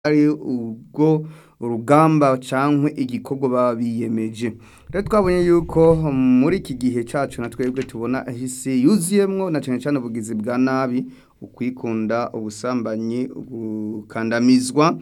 ari ubwo urugamba cankwe igikorwa baba biyemeje rero twabonye yuko muri iki gihe cacu na twebwe tubona isi yuzuyemwo na cane cane ubugizi bwa nabi ukwikunda ubusambanyi gukandamizwa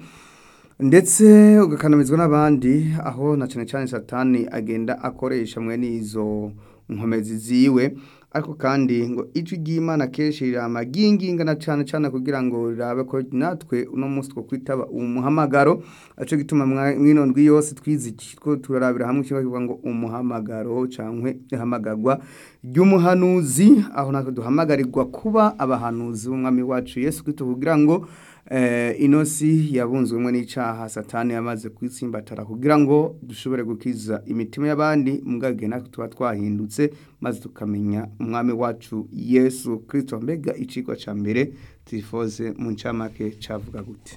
ndetse ugakandamizwa n'abandi aho na cane cane satani agenda akoresha mwene izo nkomezi ziwe ariko kandi ngo ijwi ry'Imana kenshi rirama ryingingana cane cane kugira ngo rirabe ko natwe uno munsi two kwitaba umuhamagaro aco gituma mwino ndwi yose twiziki two turarabira hamwe ikibazo kivuga ngo umuhamagaro cankwe ihamagarwa ry'umuhanuzi aho natwe duhamagarirwa kuba abahanuzi b'umwami wacu Yesu Kristo kugira ngo eh, ino si yabunzwemwo n'icaha satani yamaze kwitsimbatara kugira ngo dushobore gukiza imitima y'abandi mugage natwe tuba twahindutse maze tukamenya umwami wacu Yesu Kristo mbega icigwa ca mbere tifoze mu ncamake cavuga gute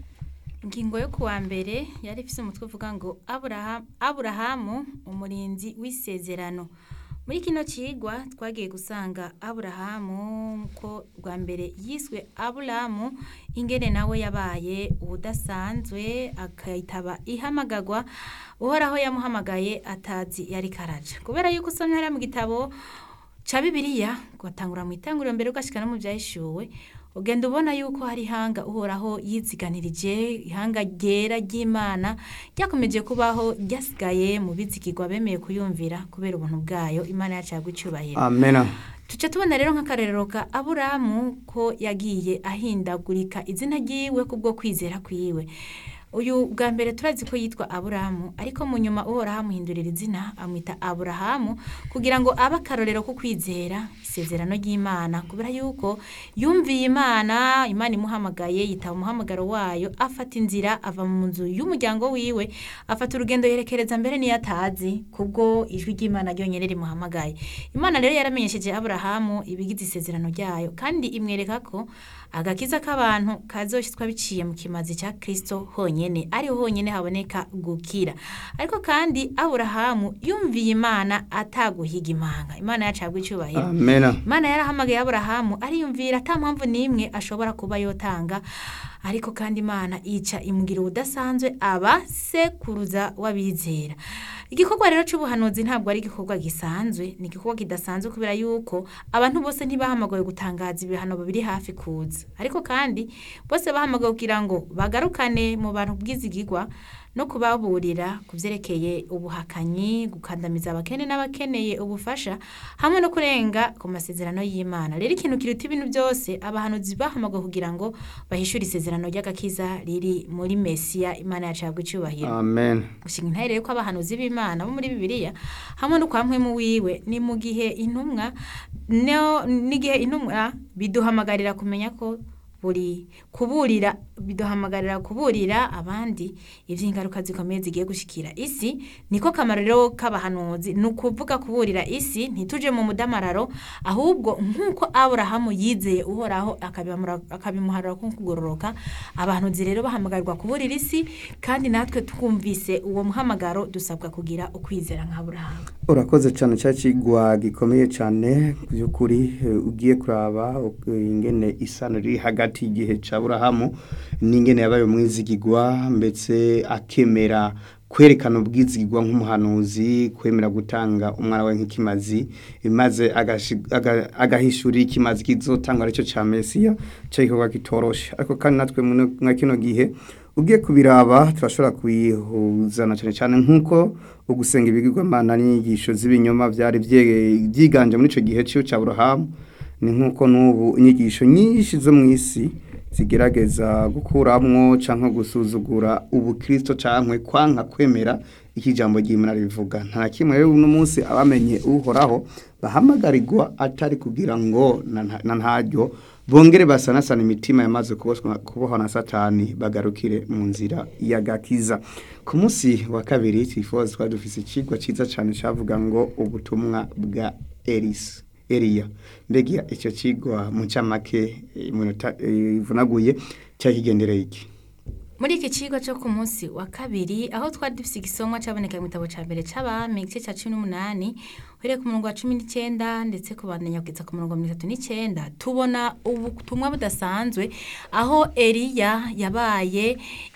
ingingo yo kuwa mbere yari ifise umutwe uvuga ngo Aburahamu, Aburahamu umurinzi w'isezerano muri kino cigwa twagiye gusanga Aburahamu ko rwa mbere yiswe Aburahamu ingene nawe yabaye ubudasanzwe akayitaba ihamagarwa uhoraho yamuhamagaye atazi yari karaja kubera yuko usomye hariya mu gitabo ca Bibiliya gatangura mu itanguriro mbere ugashika no mu vyahishuwe ugenda ubona yuko hari ihanga uhoraho yiziganirije ihanga ryera ry'imana ryakomeje kubaho ryasigaye mu bizigirwa bemeye kuyumvira kubera ubuntu bwayo imana yacu yagwa icubahiro amena tuca tubona rero nk'akarerero ka aburamu ko yagiye ahindagurika izina ryiwe kubwo kwizera kwiwe uyu bwa mbere turazi ko yitwa aburahamu ariko mu nyuma uhoraho amuhindurira izina amwita aburahamu kugira ngo abe akarorero ko kwizera isezerano ry'imana kubera yuko yumviye imana imana imuhamagaye yitaba umuhamagaro wayo afata inzira ava mu nzu y'umuryango wiwe afata urugendo yerekereza mbere niyo atazi kubwo ijwi ry'imana ryonyine rimuhamagaye imana rero yaramenyesheje aburahamu ibigize isezerano ryayo kandi imwereka ko agakiza k'abantu kazoshitswa biciye mu kimazi cya kristo honyene ariho honyene haboneka gukira ariko kandi aburahamu yumviye imana ataguhiga imanga imana yacabwa icubahiro amena imana yarahamagaye aburahamu ariyumvira ata mpamvu n'imwe ashobora kuba yotanga ariko kandi imana ica imugira ubudasanzwe aba sekuruza w'abizera igikorwa rero c'ubuhanuzi ntabwo ari igikorwa gisanzwe ni igikorwa kidasanzwe kubera yuko abantu bose ntibahamagawe gutangaza ibihano biri hafi kuza ariko kandi bose bahamagawe kugira ngo bagarukane mu bantu bwizigirwa no kubaburira ku vyerekeye ubuhakanyi gukandamiza abakene n'abakeneye ubufasha hamwe no kurenga ku masezerano y'imana rero ikintu kiruta ibintu byose abahanuzi bahamagawe kugira ngo bahishure isezerano ry'agakiza riri muri mesiya imana yacabwa icubahiro amen gushinga intare rero ko abahanuzi b'imana bo muri bibiliya hamwe no kwa mpwemu wiwe ni mu gihe intumwa no- n'igihe intumwa biduhamagarira kumenya ko buri kuburira biduhamagarira kuburira abandi ivy'ingaruka zikomeye zigiye gushikira isi niko kamaro rero k'abahanuzi ni ukuvuga kuburira isi ntituje mu mudamararo ahubwo nk'uko aburahamu yizeye uhoraho akabimura- akabimuharura ko kugororoka abahanuzi rero bahamagarirwa kuburira isi kandi natwe twumvise uwo muhamagaro dusabwa kugira ukwizera nka aburahamu urakoze cyane cya kigwa gikomeye cyane by'ukuri eh, ugiye kuraba eh, ingene isano riri hagati y'igihe ca Aburahamu n'ingene yabaye umwizigirwa mbetse akemera kwerekana ubwizigirwa nk'umuhanuzi kwemera gutanga umwana we nk'ikimazi maze agashi- aga- agahishurira ikimazi kizotangwa aricyo ca mesiya cyo gikorwa kitoroshe ariko kandi natwe muno- mwa kino gihe ugiye kubiraba turashobora kubihuzana cyane cyane nk'uko ugusenga ibigirwamana n'inyigisho z'ibinyoma byari bye- byiganje muri icyo gihe cyo cya Aburahamu ni nk'uko n'ubu inyigisho nyinshi zo mu isi zigerageza gukuramwo cyangwa gusuzugura ubukristo cyangwa kwanka kwemera iki jambo ry'Imana rivuga nta kimwe rero uno munsi abamenye uhoraho bahamagarirwa atari kugira ngo na nta- na ntaryo bongere basanasana imitima yamaze kuboshwa- kubohwa na satani bagarukire mu nzira y'agakiza ku munsi wa kabiri tifozi twari dufise ikigwa cyiza cyane cyavuga ngo ubutumwa bwa elisa eliya mbega icyo kigwa mu ncamake eh, mu minota, eh, ivunaguye cyakigendereye iki muri iki kigo cyo ku munsi wa kabiri aho twari dufite igisomwa cyaboneka mu gitabo cya mbere cy'abami igice cya cumi n'umunani uhereye ku murongo wa cumi n'icyenda ndetse kubandanya kugeza ku murongo wa mirongo itatu n'icyenda tubona ubutumwa budasanzwe aho eliya yabaye